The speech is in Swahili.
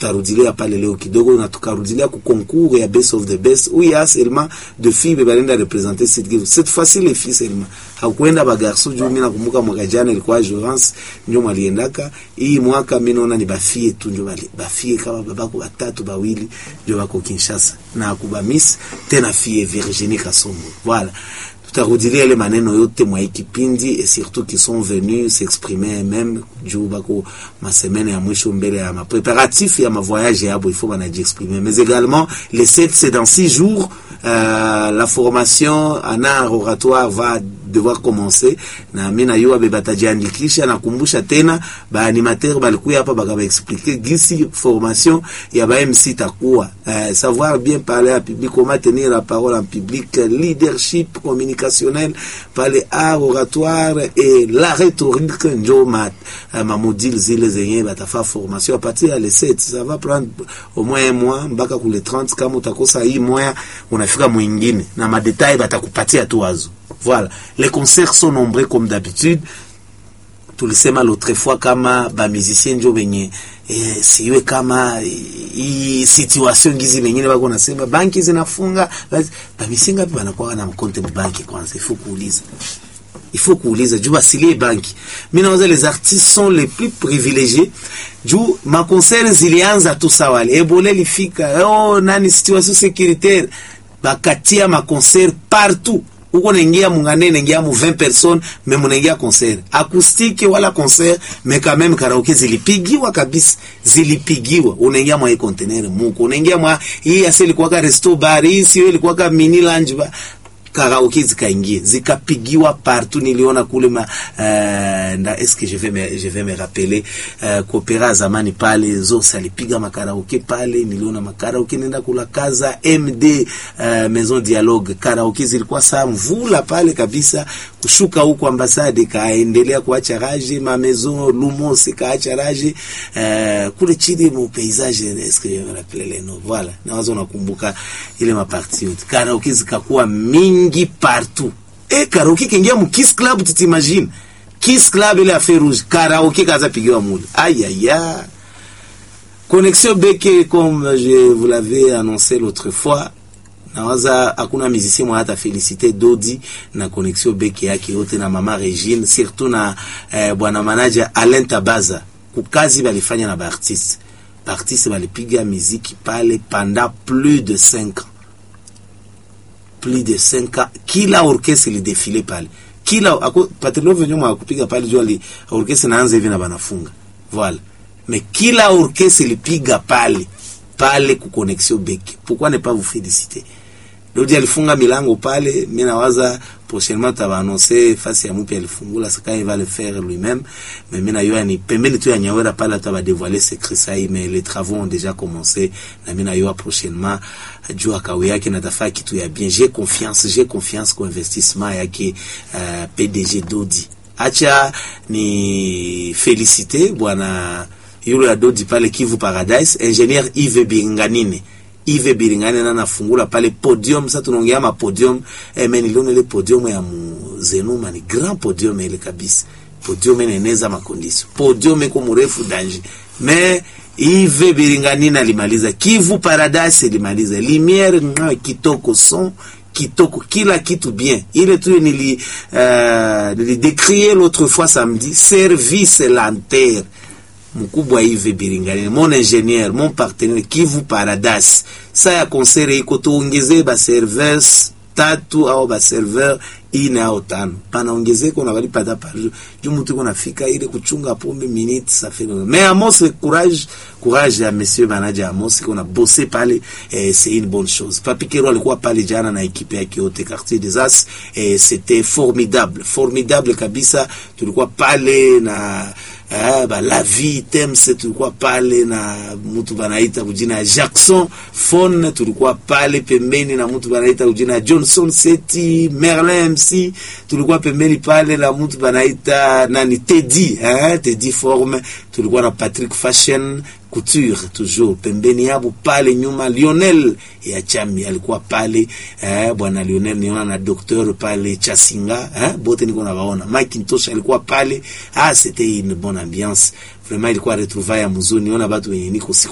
tutarudilia pale leo kidogo na tukarudilia ku concours ya best of the best où il y a seulement de filles be balenda representer cette Kivu cette fois-ci les filles seulement hakuenda ba garçon juu mimi nakumbuka mwaka jana ilikuwa Joance ndio mwaliendaka hii mwaka mimi naona ni bafie tu ndio bali bafie kama babako batatu bawili ndio bako Kinshasa na kuba miss tena fille Virginie Kasongo voilà tutarudilia ile maneno yote mwa hii kipindi et surtout qui sont venus s'exprimer même juu bako masemene ya mwisho mbele ya mapréparatif ya mavoyage yabo il faut banajiexprimer mais également les 7 c'est dans 6 jours euh, la formation en art oratoire va devoir commencer na mimi na yua batajiandikisha nakumbusha tena baanimateur balikuya hapa bakabaexplique gisi formation ya ba MC takuwa euh, savoir bien parler à public comment tenir la parole en public leadership communicationnel parler art oratoire et la rhétorique njo ma, uh, ma module zile zenye batafa formation à partir ya le 7 ça va prendre au moins un mois mpaka kule 30 kama utakosa hii moya unafika mwingine na madetail batakupatia tu wazo Voilà. Les concerts sont nombreux comme d'habitude. Tulisema l'autre fois kama ba musicien njo benye eh, siwe kama hii situation gizi wengine wako nasema banki zinafunga ba misinga pia wanakuwa na mkonte banki kwanza ifo kuuliza il faut kuuliza juu basilie banki mimi nawaza les artistes sont les plus privilégiés juu ma concert zilianza tu sawali ebole lifika oh nani situation sécuritaire bakatia ma concert partout uko naingia mungane naingia mu 20 personnes mais munaingia concert acoustique wala concert mais quand même karaoke zilipigiwa kabisa zilipigiwa unaingia mwa container muko unaingia mwa hii asili kwa resto bar hii sio ilikuwa ka mini lounge ba karaoke zikaingia zikapigiwa partout niliona kule ma uh, nda est-ce que je vais me, je vais me rappeler uh, kopera zamani pale Zosa alipiga makaraoke pale niliona makaraoke nenda kula kaza MD uh, Maison Dialogue karaoke zilikuwa saa mvula pale kabisa kushuka huko ambasade kaendelea kuacha raje ma Maison Lumos kaacha raje uh, kule chini mu paysage est-ce que je vais me rappeler les noms voilà na wazo nakumbuka ile maparti yote karaoke zikakuwa mingi mingi partout e karaoke kingia mu Kiss Club tutimagine Kiss Club ile affaire rouge karaoke kaza pigiwa mule aïe aïe aïe connexion beke comme je vous l'avais annoncé l'autre fois nawaza hakuna musicien mwa hata félicité Dodi na connexion beke yake yote na mama Regine surtout na eh, bwana manager Alain Tabaza kukazi balifanya na baartiste baartiste balipiga muziki pale pendant plus de 5 ans plus de 5 ans kila orchestre ilidefile pale kila Patilove nyuma akupiga pale jua li orchestre naanza hivi na banafunga voilà mais kila orchestre ilipiga pale pale ku connexion beke pourquoi ne pas vous féliciter Dodi alifunga milango pale mimi nawaza prochainement taba annoncer fasi ya mpya alifungula saka il va le faire lui-même mais mimi nayo ni pembeni tu ya Nyawera pale taba dévoiler secret ça mais les travaux ont déjà commencé na mimi nayo prochainement jua kawe yake natafaa kitu ya bien j'ai confiance j'ai confiance kwa investissement yake uh, PDG Dodi acha ni féliciter bwana yule ya Dodi pale Kivu Paradise ingénieur Yves Binganine Yves Biringane na nafungula pale podium. Sasa tunaongea ma podium eh, mimi niliona ile podium ya Zenuma ni grand podium ile kabisa, podium inaeneza makondisio, podium iko mrefu danger mais Yves Biringane alimaliza Kivu Paradise, alimaliza lumière mwa kitoko son kitoko kila kitu bien ile tu nili uh, nilidécrier l'autre fois samedi service lanterne mkubwa Yves Biringani, mon ingénieur, mon partenaire Kivu Paradise. Sa ya konsere iko tuongezee ba serveurs tatu au ba serveur ine au tano, panaongezeko na balipata par jour juu mtu iko nafika ile kuchunga pombe minute ça fait mais Amos courage courage ya monsieur manager Amos iko na bosser pale eh, c'est une bonne chose. Papi Kero alikuwa pale jana na ekipe yake yote quartier des As eh, c'était formidable formidable kabisa, tulikuwa pale na Ah, ba la vie temse tulikuwa pale na mtu banaita kujina ya Jackson Fon, tulikuwa pale pembeni na mtu banaita kujina ya Johnson Seti Merlin MC, tulikuwa pembeni pale na mtu banaita nani Teddy eh, Teddy Forme, tulikuwa na Patrick Fashion Couture toujours pembeni yabo pale nyuma. Lionel ya Chami alikuwa pale eh, bwana Lionel niona na docteur pale Chasinga eh, bote niko nawaona. Macintosh alikuwa pale ah, c'était une bonne ambiance vraiment, ilikuwa retrouvaille ya mzuri, niona watu wenye niko siku